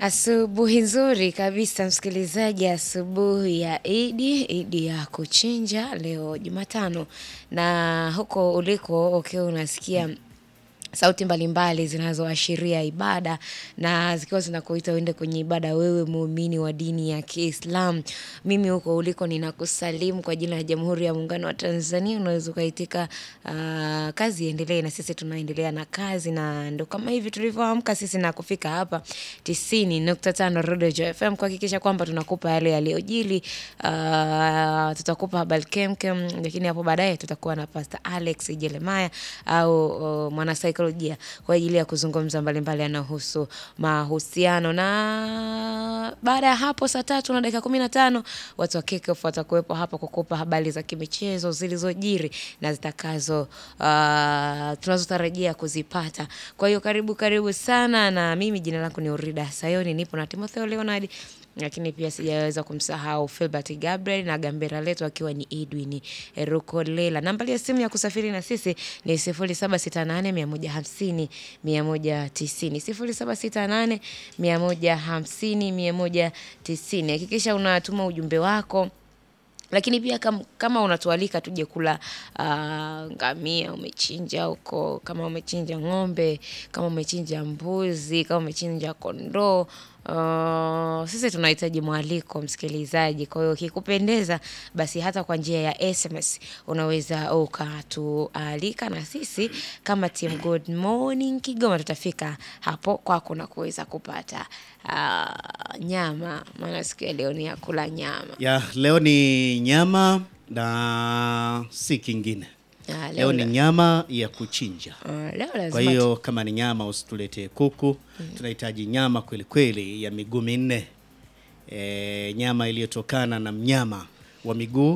Asubuhi nzuri kabisa msikilizaji, asubuhi ya Idi, Idi ya kuchinja leo Jumatano, na huko uliko ukiwa unasikia sauti mbalimbali zinazoashiria ibada na zikiwa zinakuita uende kwenye ibada, wewe muumini wa dini ya Kiislamu. Mimi huko uliko ninakusalimu kwa jina la Jamhuri ya Muungano wa Tanzania. Unaweza ukaitika ah, kazi iendelee, na sisi tunaendelea na kazi, na ndo kama hivi tulivyoamka sisi na kufika hapa tisini nukta tano Rodo Joy FM kuhakikisha kwamba tunakupa yale yaliyojili. Ah, tutakupa habari kemkem, lakini hapo baadaye tutakuwa na Pastor Alex Jeremiah au uh, mwanasaikolojia kwa ajili ya kuzungumza mbalimbali yanayohusu mahusiano. Na baada ya hapo saa tatu na dakika kumi na tano watu wa Kickoff watakuwepo hapa kukupa habari za kimichezo zilizojiri na zitakazo uh, tunazotarajia kuzipata. Kwa hiyo karibu karibu sana, na mimi jina langu ni Urida Sayoni, nipo na Timotheo Leonard lakini pia sijaweza kumsahau Filbert Gabriel na gambera letu akiwa ni Edwin Rukolela. Nambari ya simu ya kusafiri na sisi ni 0768 150 190, 0768 150 190. Hakikisha unatuma ujumbe wako lakini pia kam, kama unatualika tuje kula ah, ngamia umechinja huko, kama umechinja ng'ombe, kama umechinja mbuzi, kama umechinja kondoo Uh, sisi tunahitaji mwaliko msikilizaji. Kwa hiyo ikikupendeza, basi hata kwa njia ya SMS unaweza ukatualika, na sisi kama team Good Morning Kigoma tutafika hapo kwako na kuweza kupata uh, nyama, maana siku ya leo ni ya kula nyama. Ya, leo ni nyama na si kingine. Ah, Leo ni la- nyama ya kuchinja. ah, leo Kwa lazima hiyo kama ni nyama usituletee kuku. Tunahitaji nyama kweli kweli ya miguu minne. E, nyama iliyotokana na mnyama wa miguu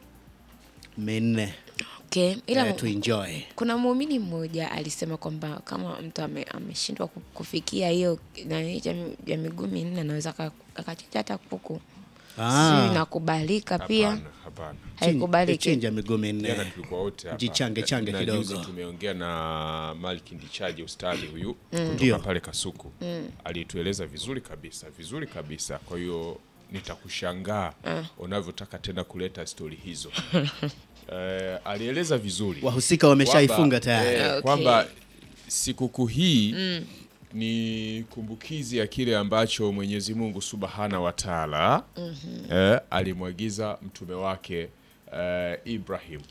minne. okay. Ila E, tu enjoy. kuna muumini mmoja alisema kwamba kama mtu ame- ameshindwa ku- kufikia hiyo nani ya mi- ya miguu minne anaweza aka- akachinja hata kuku. Ah. Sijui inakubalika pia, Hapana, hapana. haikubaliki. Chinja miguu Jana minne. tulikuwa wote hapa. Jichange change Na kidogo. juzi tumeongea na Malki Ndichaje ustadi huyu Ndio. kutoka pale Kasuku. Alitueleza vizuri kabisa, vizuri kabisa. Kwa hiyo nitakushangaa unavyotaka tena kuleta stori hizo. Eh, alieleza vizuri. Wahusika wameshaifunga Kwamba, tayari. eh, Okay. kwamba sikukuu hii ni kumbukizi ya kile ambacho Mwenyezi Mungu Subhana wa Taala eh, alimwagiza mtume wake eh, Ibrahim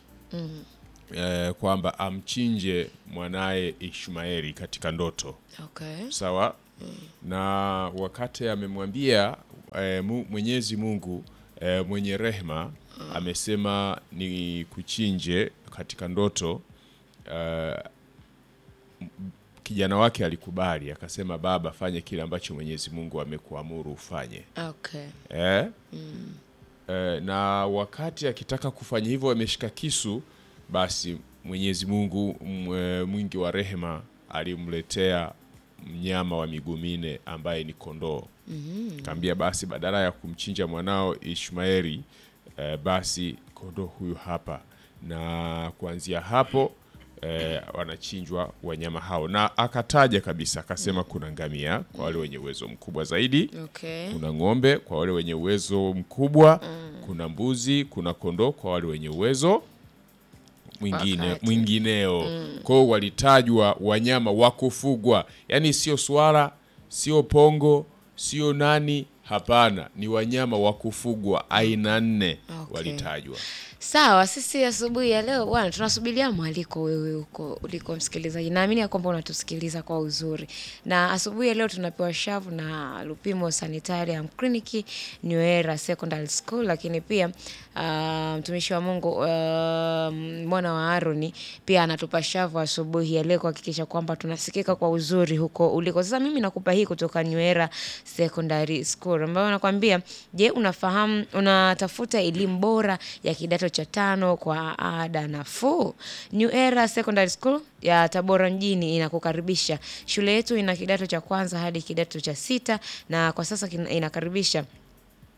eh, kwamba amchinje mwanaye Ishmaeli katika ndoto Okay. sawa na wakati amemwambia eh, mu- Mwenyezi Mungu eh, mwenye rehema amesema ni kuchinje katika ndoto eh, m- kijana wake alikubali akasema baba fanye kile ambacho Mwenyezi Mungu amekuamuru ufanye Okay. eh? Eh, na wakati akitaka kufanya hivyo ameshika kisu, basi Mwenyezi Mungu m- eh, mwingi wa rehema alimletea mnyama wa miguu minne ambaye ni kondoo. Kaambia basi badala ya kumchinja mwanao Ishmaeli eh, basi kondoo huyu hapa, na kuanzia hapo eh, wanachinjwa wanyama hao, na akataja kabisa akasema kuna ngamia kwa wale wenye uwezo mkubwa zaidi Okay. kuna ng'ombe kwa wale wenye uwezo mkubwa kuna mbuzi kuna kondoo kwa wale wenye uwezo mwingine Wakati. mwingineo kwa hiyo walitajwa wanyama wa kufugwa yaani sio swala sio pongo sio nani hapana ni wanyama wa kufugwa aina nne Okay. walitajwa Sawa, sisi asubuhi ya leo bwana, tunasubiria mwaliko wewe huko uliko msikilizaji. Naamini ya kwamba unatusikiliza kwa uzuri, na asubuhi ya leo tunapewa shavu na Lupimo Sanitarium Clinic New Era Secondary School, lakini pia ah, mtumishi wa Mungu ah, mwana wa Aroni pia anatupa shavu asubuhi ya leo kuhakikisha kwamba tunasikika kwa uzuri huko uliko. Sasa mimi nakupa hii kutoka New Era Secondary School ambayo nakwambia, je, unafahamu unatafuta elimu bora ya kidato cha tano kwa ada nafuu? New Era Secondary School ya Tabora mjini inakukaribisha. Shule yetu ina kidato cha kwanza hadi kidato cha sita na kwa sasa kina- inakaribisha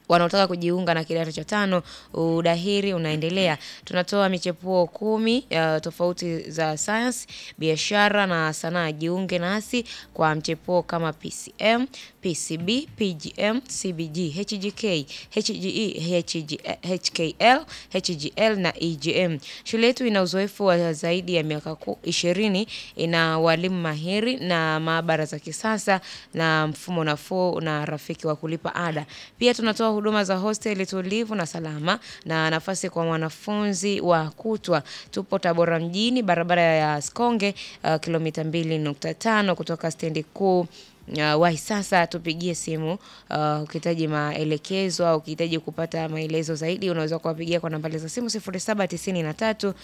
wanaotaka kujiunga na kidato cha tano, udahiri unaendelea. Tunatoa michepuo kumi uh, tofauti za science, biashara na sanaa. Jiunge nasi kwa mchepuo kama PCM, PCB, PGM, CBG, HGK, HGE, HG, HKL, HGL na EGM. Shule yetu ina uzoefu wa zaidi ya miaka ku- ishirini, ina walimu mahiri na maabara za kisasa na mfumo nafuu na rafiki wa kulipa ada. Pia tunatoa huduma za hosteli tulivu na salama na nafasi kwa mwanafunzi wa kutwa. Tupo Tabora mjini, barabara ya Sikonge, uh, kilomita 2.5 kutoka stendi kuu Uh, wahi sasa tupigie simu uh, ukihitaji maelekezo au ukihitaji kupata maelezo zaidi unaweza kuwapigia kwa nambari za simu 0793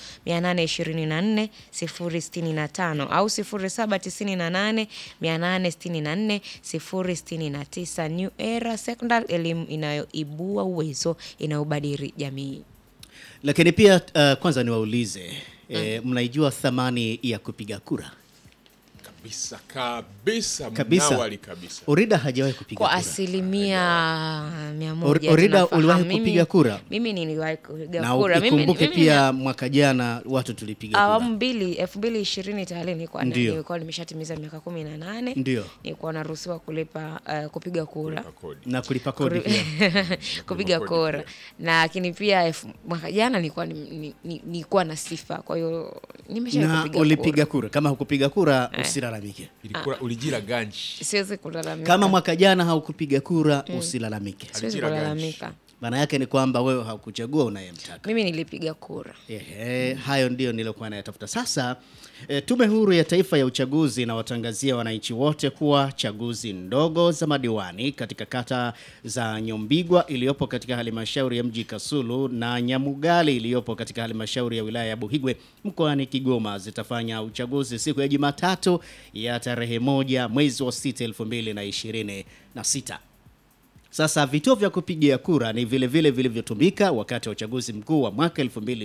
824 065 au 0798 864 069. New Era Secondary, elimu inayoibua uwezo inayobadili jamii. Lakini pia uh, kwanza niwaulize eh, mnaijua thamani ya kupiga kura? kabisa kabisa Kabisa. mnawali kabisa Orida hajawahi kupiga kwa kura. asilimia mia Or- moja Orida, tunafahamu. uliwahi Mimi- kupiga kura? Mimi niliwahi kupiga na kura. Mimi- ukikumbuke mimi pia mwaka jana watu tulipiga awamu kura. mbili elfu mbili ishirini tayari nilikuwa na- Ndio. nilikuwa nimeshatimiza miaka kumi na nane Ndio. nilikuwa naruhusiwa kulipa uh, kupiga kura Kwa kodi. na kulipa kodi Kuri- pia. kupiga kodi kura pia. na lakini pia elfu- mwaka jana nilikuwa ni- ni- ni- nilikuwa na sifa kwa hiyo nimesha na kupiga ulipiga kura. kura. Kama hukupiga kura usilalamike. Ilikuwa ulijila ganji siwezi kulalamika Kama mwaka jana haukupiga kura usilalamike. siwezi Alijira ganji. kulalamika Maana yake ni kwamba wewe haukuchagua unayemtaka. mimi nilipiga kura Ehe, hayo ndio niliokuwa nayatafuta. Sasa e, Tume Huru ya Taifa ya Uchaguzi inawatangazia wananchi wote kuwa chaguzi ndogo za madiwani katika kata za Nyombigwa iliyopo katika halmashauri ya mji Kasulu na Nyamugali iliyopo katika halmashauri ya wilaya ya Buhigwe mkoani Kigoma zitafanya uchaguzi siku ya Jumatatu ya tarehe moja mwezi wa sita elfu mbili na ishirini na sita. Sasa vituo vya kupigia kura ni vile vile vilivyotumika wakati wa uchaguzi mkuu wa mwaka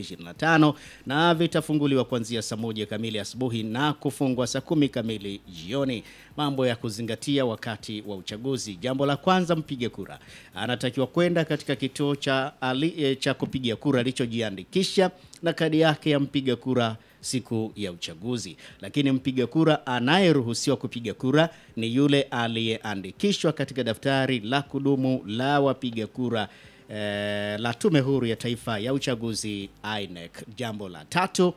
2025 na vitafunguliwa kuanzia saa moja kamili asubuhi na kufungwa saa kumi kamili jioni. Mambo ya kuzingatia wakati wa uchaguzi. Jambo la kwanza, mpiga kura anatakiwa kwenda katika kituo cha, ali, e, cha kupigia kura alichojiandikisha na kadi yake ya mpiga kura siku ya uchaguzi. Lakini mpiga kura anayeruhusiwa kupiga kura ni yule aliyeandikishwa katika daftari la kudumu la wapiga kura eh, la Tume Huru ya Taifa ya Uchaguzi INEC. Jambo la tatu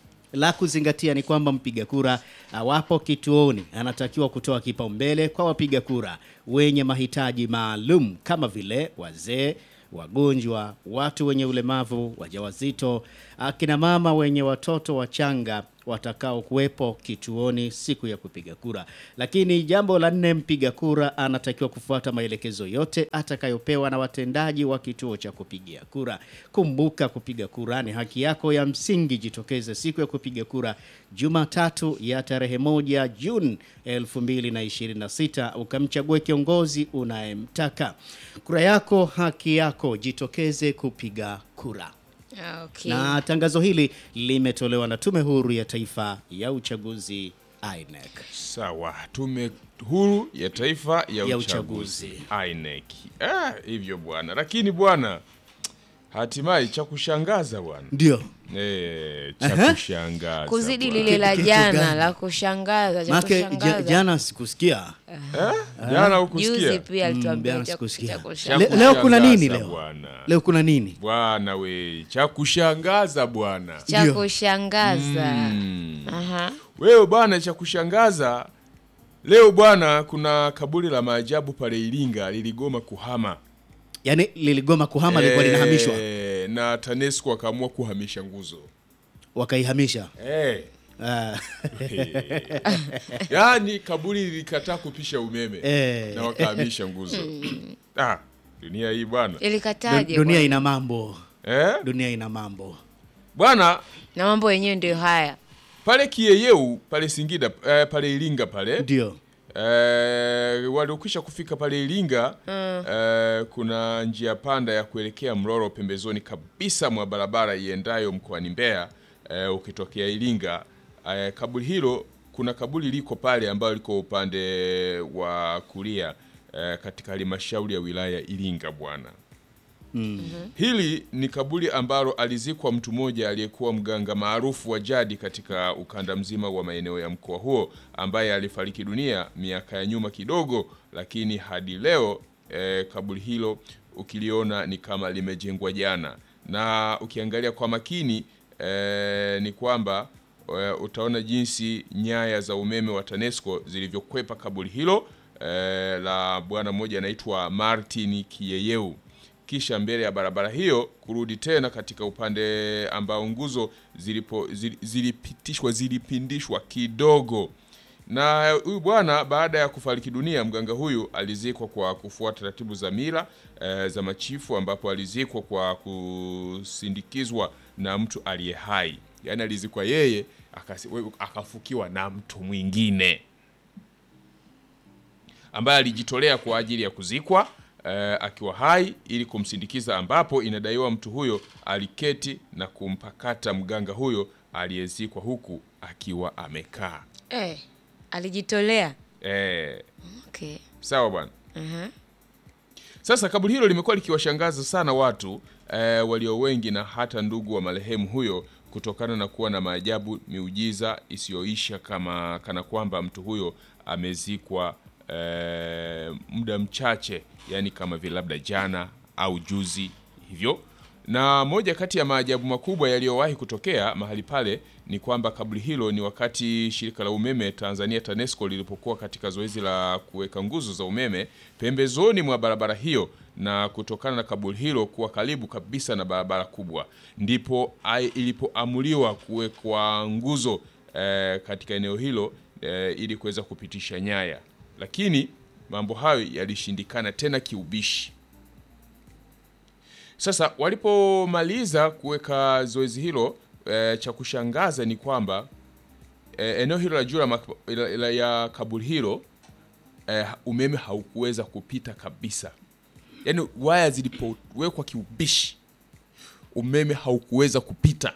la kuzingatia ni kwamba mpiga kura awapo kituoni anatakiwa kutoa kipaumbele kwa wapiga kura wenye mahitaji maalum kama vile wazee, wagonjwa, watu wenye ulemavu, wajawazito, akina mama wenye watoto wachanga watakao kuwepo kituoni siku ya kupiga kura. Lakini jambo la nne, mpiga kura anatakiwa kufuata maelekezo yote atakayopewa na watendaji wa kituo cha kupigia kura. Kumbuka, kupiga kura ni haki yako ya msingi. Jitokeze siku ya kupiga kura Jumatatu ya tarehe moja Juni 2026 ukamchague kiongozi unayemtaka. Kura yako haki yako, jitokeze kupiga kura. Ah, okay. Na tangazo hili limetolewa na Tume Huru ya Taifa ya Uchaguzi INEC. sawa tume huru ya taifa ya, Ya uchaguzi, uchaguzi. INEC ah, hivyo bwana lakini bwana hatimaye cha kushangaza bwana Ndio. eh, Aha. cha kushangaza kuzidi bwana. lile la Kitu jana gani? la kushangaza cha Maake ja, kushangaza jana sikusikia. eh? jana hukusikia juzi pia Mm, alituambia jana cha- sikusikia. cha Cha kushangaza. Le- leo kuna nini kushangaza leo? bwana Leo kuna nini? bwana we cha kushangaza bwana cha Ndio. kushangaza Aha. wewe bwana cha kushangaza leo bwana kuna kaburi la maajabu pale Iringa liligoma kuhama Yaani liligoma kuhama lilikuwa linahamishwa Eh, na TANESCO akaamua kuhamisha nguzo wakaihamisha. eh. Ah, yaani kaburi lilikataa kupisha umeme Eh. na wakahamisha nguzo ah, dunia hii bwana ilikataje dunia bwana? ina mambo. eh? Dunia ina mambo. bwana na mambo yenyewe ndio haya pale Kieyeu pale Singida eh, pale Iringa pale Ndio. Eh, waliokwisha kufika pale Iringa eh, kuna njia panda ya kuelekea Mlolo pembezoni kabisa mwa barabara iendayo mkoani Mbeya eh, ukitokea Iringa eh, kaburi hilo kuna kaburi liko pale ambayo liko upande wa kulia eh, katika halmashauri ya wilaya ya Iringa bwana. Hili ni kaburi ambalo alizikwa mtu mmoja aliyekuwa mganga maarufu wa jadi katika ukanda mzima wa maeneo ya mkoa huo ambaye alifariki dunia miaka ya nyuma kidogo, lakini hadi leo eh, kaburi hilo ukiliona ni kama limejengwa jana, na ukiangalia kwa makini eh, ni kwamba eh, utaona jinsi nyaya za umeme wa TANESCO zilivyokwepa kaburi hilo eh, la bwana mmoja anaitwa Martin Kiyeyeu kisha mbele ya barabara hiyo kurudi tena katika upande ambao nguzo zilipo zili- zilipitishwa zilipindishwa kidogo. Na huyu bwana baada ya kufariki dunia, mganga huyu alizikwa kwa kufuata taratibu za mila eh, za machifu, ambapo alizikwa kwa kusindikizwa na mtu aliye hai, yaani alizikwa yeye akasi- akafukiwa na mtu mwingine ambaye alijitolea kwa ajili ya kuzikwa eh, akiwa hai ili kumsindikiza, ambapo inadaiwa mtu huyo aliketi na kumpakata mganga huyo aliyezikwa huku akiwa amekaa. Eh, alijitolea. Eh, Okay. sawa bwana. Mhm. Sasa kaburi hilo limekuwa likiwashangaza sana watu eh, walio wengi na hata ndugu wa marehemu huyo kutokana na kuwa na maajabu, miujiza isiyoisha, kama kana kwamba mtu huyo amezikwa eh, muda mchache, yani kama vile labda jana au juzi hivyo. Na moja kati ya maajabu makubwa yaliyowahi kutokea mahali pale ni kwamba kaburi hilo ni wakati shirika la umeme Tanzania TANESCO lilipokuwa katika zoezi la kuweka nguzo za umeme pembezoni mwa barabara hiyo, na kutokana na kaburi hilo kuwa karibu kabisa na barabara kubwa, ndipo ai- ilipoamuliwa kuwekwa nguzo eh, katika eneo hilo eh, ili kuweza kupitisha nyaya, lakini mambo hayo yalishindikana tena kiubishi. Sasa walipomaliza kuweka zoezi hilo e, cha kushangaza ni kwamba e, eneo hilo la juu la mak- la- la- ya kaburi hilo e, umeme haukuweza kupita kabisa, yaani waya zilipowekwa kiubishi umeme haukuweza kupita.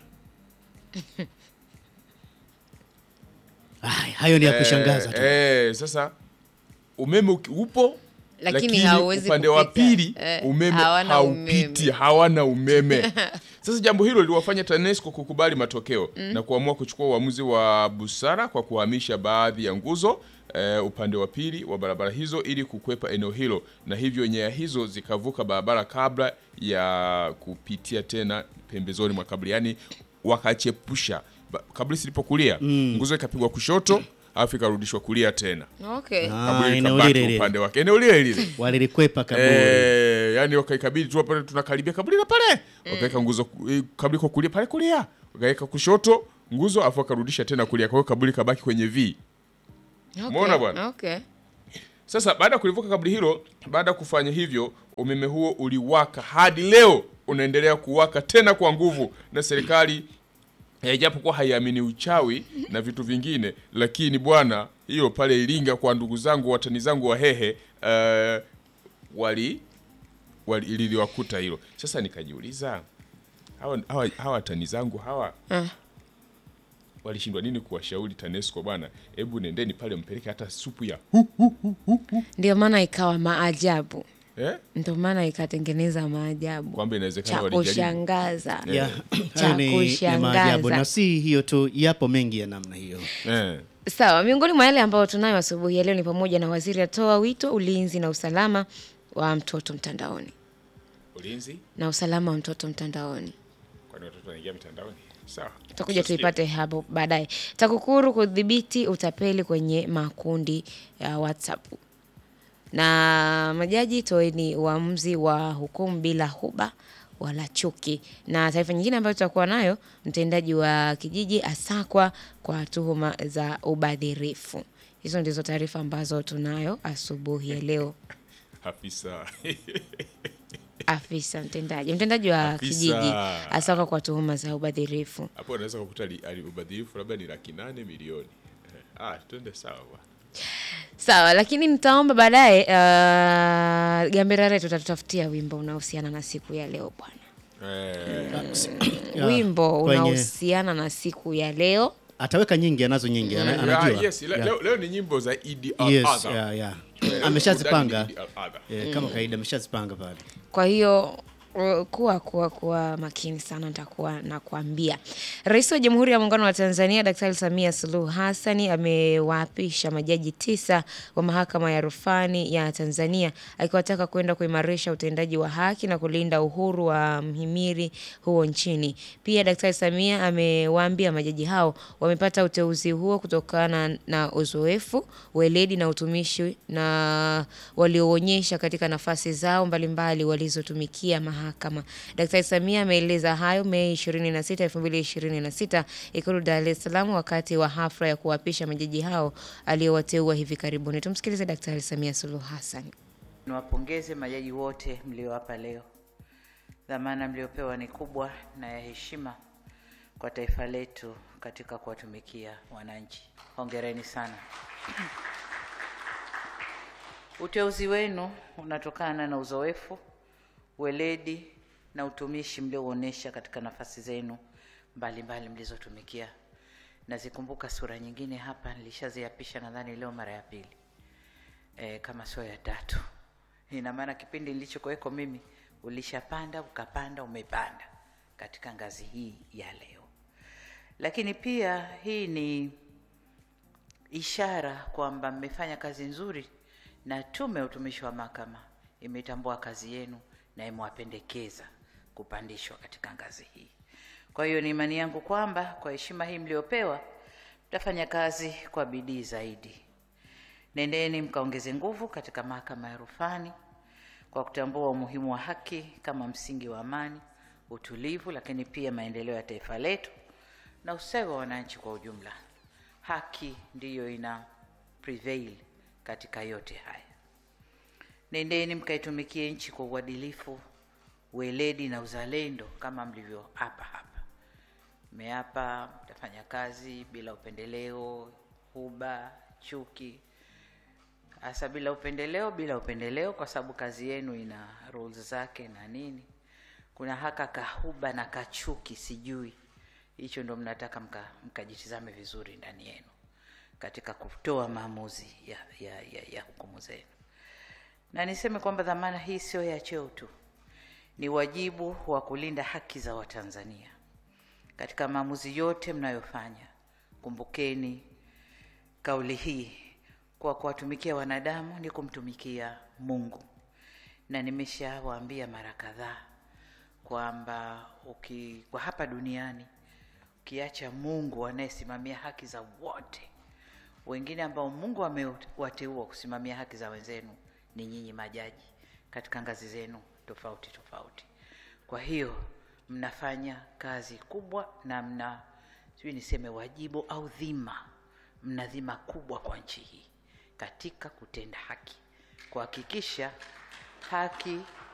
Ay, hayo ni ya kushangaza tu. Eh, sasa umeme uki- upo Lakini hauwezi upande wa kupita. pili Eh, umeme hawana haupiti, umeme. hawana umeme. Sasa jambo hilo liliwafanya TANESCO kukubali matokeo na kuamua kuchukua uamuzi wa busara kwa kuhamisha baadhi ya nguzo eh, upande wa pili wa barabara hizo ili kukwepa eneo hilo, na hivyo nyaya hizo zikavuka barabara kabla ya kupitia tena pembezoni mwa kaburi, yaani wakachepusha Ba- kaburi silipokulia nguzo ikapigwa kushoto alafu ikarudishwa kulia tena Okay. Ah, kaburi eneo likabaki lile lile. upande wake eneo lile lile Walilikwepa kaburi. Eh, yani wakaikabidi tu pale tunakaribia kaburi la pale wakaweka nguzo ku- eh, kaburi kwa kulia pale kulia wakaweka kushoto nguzo afu wakarudisha tena kulia kwa hiyo kaburi kabaki kwenye V Okay. Umeona bwana? Okay. sasa baada ya kulivuka kaburi hilo baada ya kufanya hivyo umeme huo uliwaka hadi leo unaendelea kuwaka tena kwa nguvu na serikali eh, japokuwa haiamini uchawi na vitu vingine lakini bwana hiyo pale Iringa kwa ndugu zangu watani zangu wahehe eh, wali wali liliwakuta hilo sasa nikajiuliza hawa, hawa, hawa watani zangu hawa Ah. walishindwa nini kuwashauri TANESCO bwana hebu nendeni pale mpeleke hata supu ya Ndio maana ikawa maajabu, eh? ndio maana ikatengeneza maajabu kwamba inawezekana cha walijaribu kushangaza. Ya, Cha hayo ni ya maajabu kushangaza. na si hiyo tu, yapo mengi ya namna hiyo. eh. Sawa, miongoni mwa yale ambayo tunayo asubuhi ya leo ni pamoja na waziri atoa wito ulinzi na usalama wa mtoto mtandaoni ulinzi na usalama wa mtoto mtandaoni. kwani watoto wanaingia mtandaoni sawa tutakuja Sasa tuipate hapo baadaye. TAKUKURU kudhibiti utapeli kwenye makundi ya WhatsApp na majaji toeni uamuzi wa hukumu bila huba wala chuki. Na taarifa nyingine ambayo tutakuwa nayo, mtendaji wa kijiji asakwa kwa tuhuma za ubadhirifu. Hizo ndizo taarifa ambazo tunayo asubuhi ya leo. afisa Afisa mtendaji, mtendaji wa Afisa. kijiji asakwa kwa tuhuma za ubadhirifu. hapo unaweza kukuta ali- ali- ubadhirifu labda ni laki nane milioni eh. ah, twende sawa bwana Sawa, lakini nitaomba baadaye uh, Gamberare tutatutafutia wimbo unaohusiana na siku ya leo bwana. eh, Ya, wimbo kwenye- unaohusiana na siku ya leo. Ataweka nyingi, anazo nyingi, ana- ah, anajua. yes, le- Ya. leo, leo ni nyimbo za Idi Yes, Adha. ya, ya. Ameshazipanga. Udadi al-adha. Eh, kama kawaida ameshazipanga pale. Kwa hiyo uh, kuwa kuwa kuwa makini sana, nitakuwa nakwambia. Rais wa Jamhuri ya Muungano wa Tanzania Daktari Samia Suluhu Hassan amewaapisha majaji tisa wa Mahakama ya Rufani ya Tanzania akiwataka kwenda kuimarisha utendaji wa haki na kulinda uhuru wa mhimili huo nchini. Pia Daktari Samia amewaambia majaji hao wamepata uteuzi huo kutokana na uzoefu, weledi na utumishi na walioonyesha katika nafasi zao mbalimbali walizotumikia mahakama. Daktari Samia ameeleza hayo Mei 26, 2026 Ikulu Dar es Salaam wakati wa hafla ya kuwapisha majaji hao aliowateua hivi karibuni. Tumsikilize Daktari Samia Suluhu Hassan. Niwapongeze majaji wote mlio hapa leo. Dhamana mliopewa ni kubwa na ya heshima kwa taifa letu katika kuwatumikia wananchi. Hongereni sana. Uteuzi wenu unatokana na uzoefu, weledi na utumishi mliouonyesha katika nafasi zenu mbalimbali mlizotumikia. Nazikumbuka sura nyingine hapa, nilishaziapisha nadhani leo mara ya pili e, kama sio ya tatu. Ina maana kipindi nilichokuweko mimi ulishapanda ukapanda umepanda katika ngazi hii ya leo, lakini pia hii ni ishara kwamba mmefanya kazi nzuri na Tume ya Utumishi wa Mahakama imetambua kazi yenu na imewapendekeza kupandishwa katika ngazi hii. Kwa hiyo ni imani yangu kwamba kwa heshima hii mliopewa mtafanya kazi kwa bidii zaidi. Nendeni mkaongeze nguvu katika mahakama ya rufani kwa kutambua umuhimu wa haki kama msingi wa amani, utulivu, lakini pia maendeleo ya taifa letu na ustawi wa wananchi kwa ujumla. Haki ndiyo ina prevail katika yote haya. Nendeni mkaitumikie nchi kwa uadilifu, weledi na uzalendo kama mlivyoapa hapa. Mmeapa mtafanya kazi bila upendeleo, huba, chuki, hasa bila upendeleo, bila upendeleo, kwa sababu kazi yenu ina rules zake na nini. Kuna haka kahuba na kachuki, sijui hicho ndo mnataka mka- mkajitizame vizuri ndani yenu katika kutoa maamuzi ya, ya, ya, ya hukumu zenu. Na niseme kwamba dhamana hii sio ya cheo tu, ni wajibu wa kulinda haki za Watanzania katika maamuzi yote mnayofanya. Kumbukeni kauli hii, kwa kuwatumikia wanadamu ni kumtumikia Mungu, na nimeshawaambia mara kadhaa kwamba uki kwa hapa duniani ukiacha Mungu anayesimamia haki za wote, wengine ambao Mungu amewateua kusimamia haki za wenzenu ni nyinyi majaji katika ngazi zenu tofauti tofauti. Kwa hiyo mnafanya kazi kubwa na mna sijui niseme wajibu au dhima, mna dhima kubwa kwa nchi hii katika kutenda haki, kuhakikisha haki